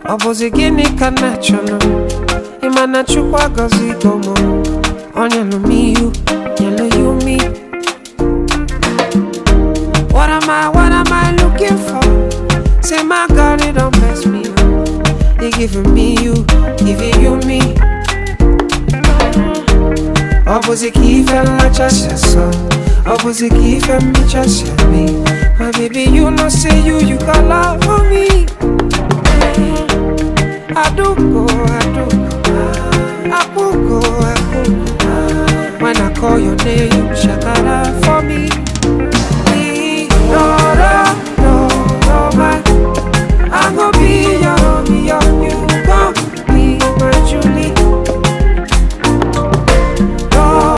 ọ bụzi gịnị ka na chọrọ ịma na chukwu agọzigo m ọ nyelụ m ihu nyelụ ya umi What am I, what am I looking for? Say my God, it don't mess me up. He giving me you, giving you me. Opposite key and my chest, so. Opposite key and my chest, me. My baby, you know, say you, you got love for me. I do go, I do go. I will go, I will go. When I call your name, shakara.